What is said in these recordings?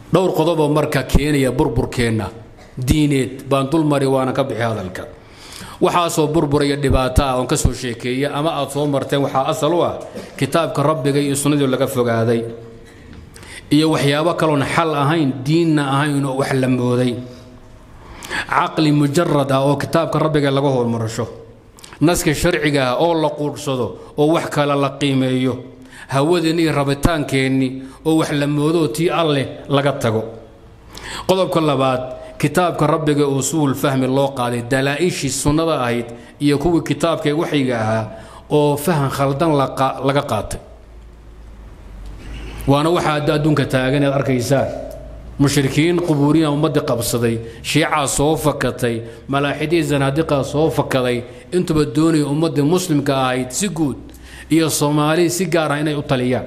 dhowr qodoboo marka keenaya burburkeenna diineed baan dulmari waana ka bixi hadalka waxaasoo burburaya dhibaato ah oon ka soo sheekeeya ama aad soo marteen waxaa asal u ah kitaabka rabbiga iyo sunnadii laga fogaaday iyo waxyaabo kaloon xal ahayn diinna ahayn oo wax la mooday caqli mujarad ah oo kitaabka rabbiga laga horumarasho naska sharciga ah oo la quudhsado oo wax kale la qiimeeyo hawadeenni iyo rabitaankeenni oo wax la moodo tii alleh laga tago qodobka labaad kitaabka rabbiga usuul fahmi loo qaaday dalaa-ishii sunnada ahayd iyo kuwii kitaabka waxyiga ahaa oo fahan khaldan laga qaatay waana waxaa adda adduunka taagan ead arkaysaan mushrikiin qubuuriya ummaddii qabsaday shiicaa soo fakatay malaaxidii zanaadiqaa soo fakaday intuba doonaya ummaddii muslimka ahayd si guud iyo soomaali si gaar ah inay u taliyaan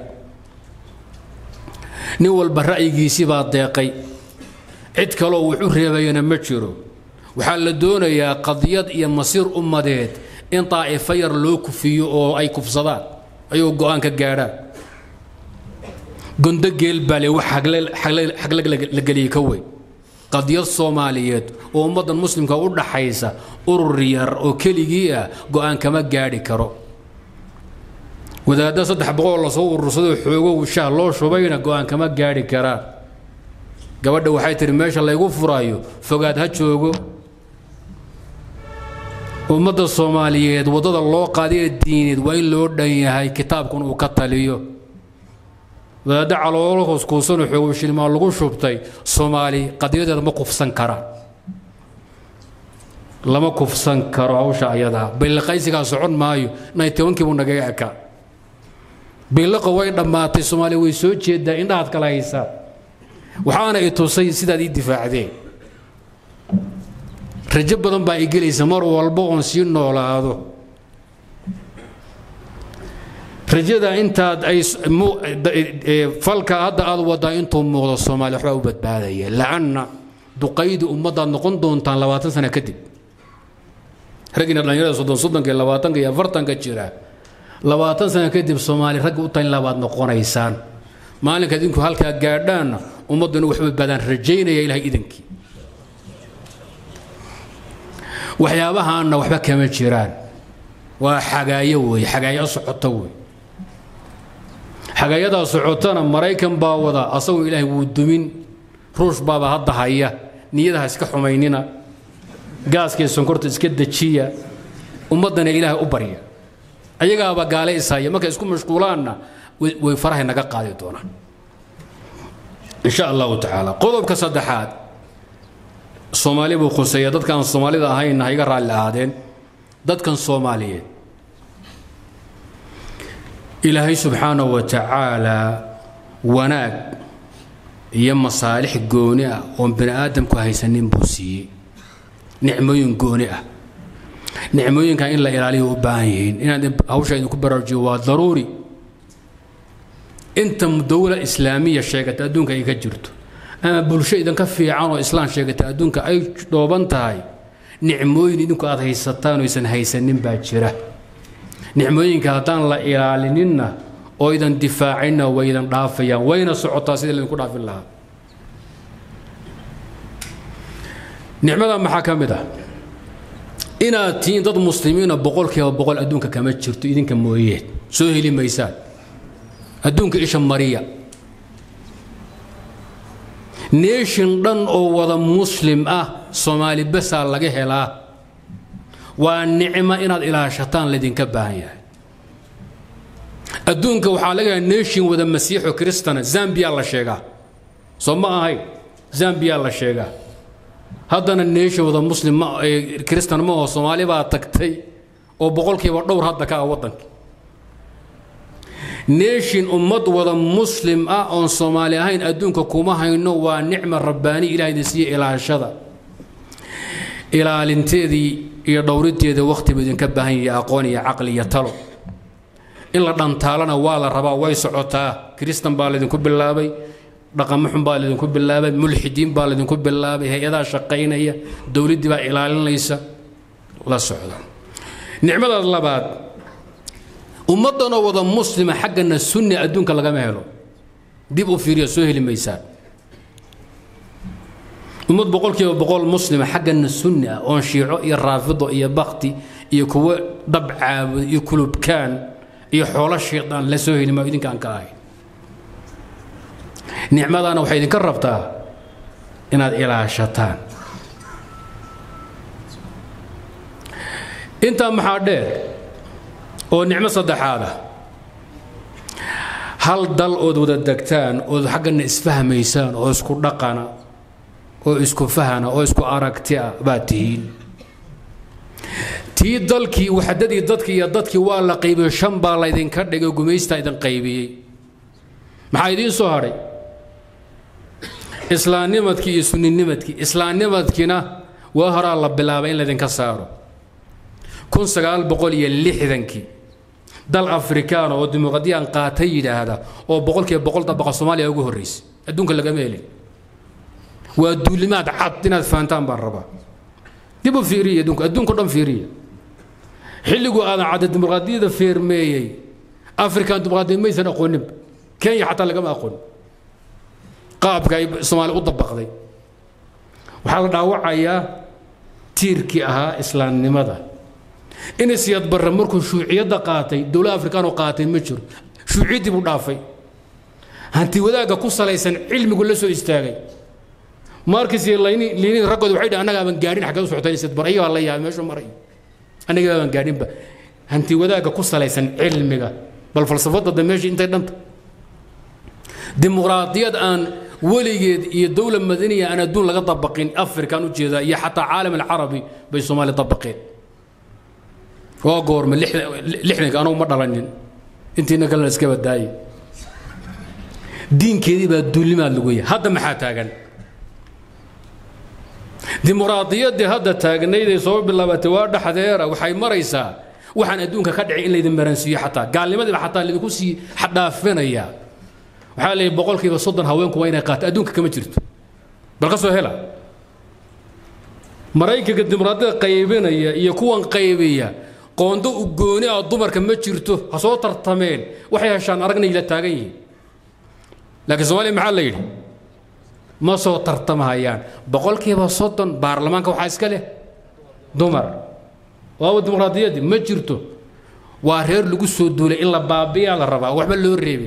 nin walba ra'yigiisii baa deeqay cid kaloo wax u reebayana ma jiro waxaa la doonayaa qadiyad iyo masiir ummadeed in daa'ifo yar loo kufiyo oo ay kufsadaan ayuu go'aan ka gaadhaan gondo geel bale wax xaglag la geliyey ka weyn qadiyad soomaaliyeed oo ummaddan muslimka u dhaxaysa urur yar oo keligii ah go'aan kama gaadhi karo wadaadda saddex boqol lasoo urursadoo xoogow shah loo shubayna go'aan kama gaadhi karaan gabadha waxay tihi meesha laygu furaayo fogaad ha joogo ummadda soomaaliyeed waddada loo qaadiye diineed waa in loo dhan yahay kitaabkun uu ka taliyo wadaadda caloolo hooskuusanoo xoogow shilmaa lagu shubtay soomaali qadiyadeeda ma kufsan karaan lama kufsan karo hawsha ayadaa bayliqaysigaa socon maayo naytobankii buu nagaga ekaa bayliqa way dhammaatay soomaaliya way soo jeedaa indhahaad kala haysaa waxaana i tusay sidaad ii difaacdeen rajo badan baa i gelaysa mar walba oon sii noolaado rajada intaad ay falka hadda aad wadaa intuu muuqdo soomaaliya waxbaa u badbaadaya lacanna duqaydi ummaddaad noqon doontaan labaatan sano kadib raggiina dhallinyarada soddon soddonka iyo labaatanka iyo afartanka jira labaatan sano kadib soomaali ragga u talin labaad noqonaysaan maalinka idinku halkaa gaadhaanna ummadduna wax badbaadaan rajaynaya ilahay idankii waxyaabahaanna waxba kama jiraan waa xagaayo weeye xagaayo socota wey xagaayadaa socotana maraykan baa wada asagoo ilaahay wuu dumin ruush baaba hadda haya niyadaha iska xumaynina gaaskii sonkorta iska dejiya ummaddana ilaahay u barya ayagaaba gaale ishaya markay isku mashquulaanna way farahay naga qaadi doonaan insha allahu tacaala qodobka saddexaad soomaali buu khuseeya dadkaan soomaalida ahaynna ha iga raalli ahaadeen dadkan soomaaliyeed ilaahay subxaanahu wa tacaalaa wanaag iyo masaalix gooni ah oon bani aadamku haysanin buu siiyey nicmooyin gooni ah nicmooyinkan in la ilaaliyo u baahan yihiin inaad hawsha idinku baraarujiyo waa daruuri inta dowla islaamiya sheegata adduunka ay ka jirto ama bulsho idinka fiican oo islaan sheegata adduunka ay dhooban tahay nicmooyin idinku aad haysataan oo aysan haysanin baa jira nicmooyinka haddaan la ilaalininna oo idan difaacinna way idan dhaafayaan wayna socotaa sidii laydinku dhaafin lahaa nicmada maxaa ka mid ah inaad tihiin dad muslimiina boqolkiiba boqol adduunka kama jirto idinka mooyeen soo heli maysaan adduunka isha mariya neeshin dhan oo wada muslim ah soomaali basaa laga helaa waa nicmo inaad ilaashataan laydinka baahan yahay adduunka waxaa laga helaa neeshin wada masiixo kristana zambiya la sheegaa soo ma ahayn zambiya la sheegaa haddana neeshin wada muslim kristan ma aho soomaali baa tagtay oo boqolkiiba dhowr hadda ka ah waddanka neeshin ummad wada muslim ah oon soomaali ahayn adduunka kuma hayno waa nicma rabbaani ilaahayna siiye ilaashada ilaalinteedii iyo dhowrinteeda wakhtibu idinka baahan yahay aqoon iyo caqli iyo talo in la dhantaalana waa la rabaa way socotaa kristan baa laydinku bilaabay dhaqamo xun baa laydinku bilaabay mulxidiin baa laydinku bilaabay hay-adaha shaqaynaya dowladdii baa ilaalinaysa la socda nicmadaas labaad ummaddanoo wada muslima xaggana sunni adduunka lagama helo dib u fiiriya soo heli maysaan ummad boqolkiiba boqol muslima xaggana sunni ah oon shiico iyo raafido iyo bakti iyo kuwo dhab caabud iyo kulubkaan iyo xoolo shaydaan la soo heli maa idinkaan ka ahayn nicmadaana waxay idinka rabtaa inaad ilaashataan intaa maxaa dheer oo nicmo saddexaad ah hal dal ood wada degtaan ood xaggana isfahmaysaan oo isku dhaqana oo isku fahana oo isku aragti ah baad tihiin tii dalkii waxdadii dadkii iyo dadkii waa la qaybiyey shan baa laydinka dhigay gumaystaa idin qaybiyey maxaa idiin soo hadhay islaamnimadkii iyo sunninimadkii islaamnimadkiina waa horaa la bilaabay in laydinka saaro kun sagaal boqol iyo lixdankii dal afrikaana oo dimuqraadiyaan qaata yidhaahda oo boqolkiiba boqol dabaqa soomaaliya ugu horraysay adduunka lagama helin waa duulimaad cad inaad fahantaan baan rabaa dib u fiiriya adduunka adduunka dhan fiiriya xilligu aadan cadda dimuqraadiyada feermeeyey afrikan dimuqraadiya maysan aqooninba kenya xataa lagama aqoon qaabka ay soomaaliya u dabaqday waxaa la dhaawacayaa tiirkii ahaa islaamnimada inisiyad barre markuu shuuciyadda qaatay dowlad afrikaan oo qaatay ma jiro shuuciyaddii buu dhaafay hanti wadaagga ku salaysan cilmigu la soo istaagay markis iyo liinin raggooda waxay dhahan annaga aaban gaadhin xaggeed u socotay isid bar ayagaa la yaabay meeshuu maray annaga aaban gaadhinba hanti wadaagga ku salaysan cilmiga bal falsafadda da meeshii intay dhanta dimuqraadiyad aan weligeed iyo dowla madaniya aan adduun laga dabaqin afrikaan u jeedaa iyo xataa caalam alcarabi bay soomaaliya dabaqeen waa goorma lixdanka anugu ma dhalanin intiina kalena iska badaaye diinkeedii baa duulimaad lagu yahay hadda maxaa taagan dimuqraadiyaddii hadda taagnayd ee soo bilaabatay waa dhexdeera waxay maraysaa waxaan adduunka ka dhicay in laydin maransiiyo xataa gaalnimadiiba xataa laydinku sii dhaafinaya waxaa leeyahy boqolkiiba soddon haweenku waa inay qaato adduunka kama jirto bal ka soo hela maraykanka dimuqraadiyada qaybinaya iyo kuwan qaybiya qoondo u gooni ah dumarka ma jirto ha soo tartameen waxay heshaan aragnay la taagan yihiin laakiin soomaaliya maxaa la yidhi ma soo tartamahayaan boqolkiiba soddon baarlamaanka waxaa iska leh dumar waaba dimuqraadiyaddii ma jirto waa reer lagu soo duulay in la baabiyaa la rabaa waxba loo reebin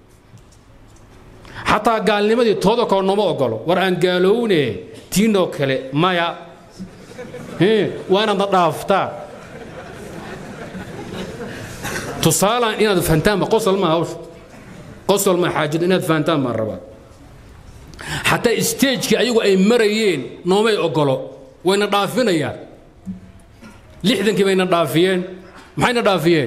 xataa gaalnimadii tooda kale nooma ogolo war aan gaalowne tiinoo kale maya waa inaadna dhaaftaa tusaalaan inaad fahantaanba qosol maa hawsha qosol maa xaajada inaad fahantaan baan rabaa xataa isteejkii ayagu ay marayeen noomay ogolo wayna dhaafinayaan lixdankii bayna dhaafiyeen maxayna dhaafiyeen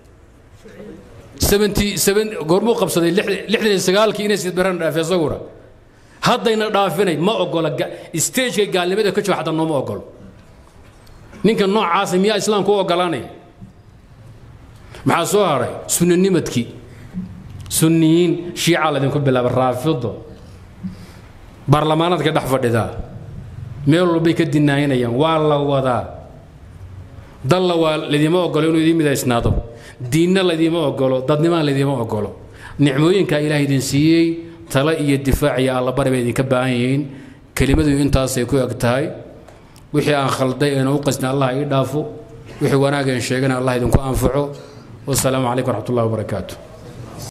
goormuu qabsaday lixdan iyo sagaalkii inay sidbarana dhaafiy isaguna haddayna dhaafinay ma ogola isteejka gaalnimada ka jooga xataa nooma ogolo ninka noocaasa miyaa islaamku u ogolaanaya maxaa soo haray sunninimadkii sunniyiin shiica laydinku bilaaba raafido baarlamaanaadka dhex fadhidaa meel walbay ka dinaayinayaan waa la wadaa dalla waa laydima ogolo inuu idiin midaysnaado diinna laydiima ogolo dadnimaan laydiima ogolo nicmooyinkaa ilaah idin siiyey tale iyo difaac iyo allabari bay idinka baahan yihiin kelimadu intaasay ku eg tahay wixii aan khalday eena u qasna allah ii dhaafo wixii wanaageen sheegana allah idinku anfaco wasalaamu calaykum waraxmat ullahi wabarakaatu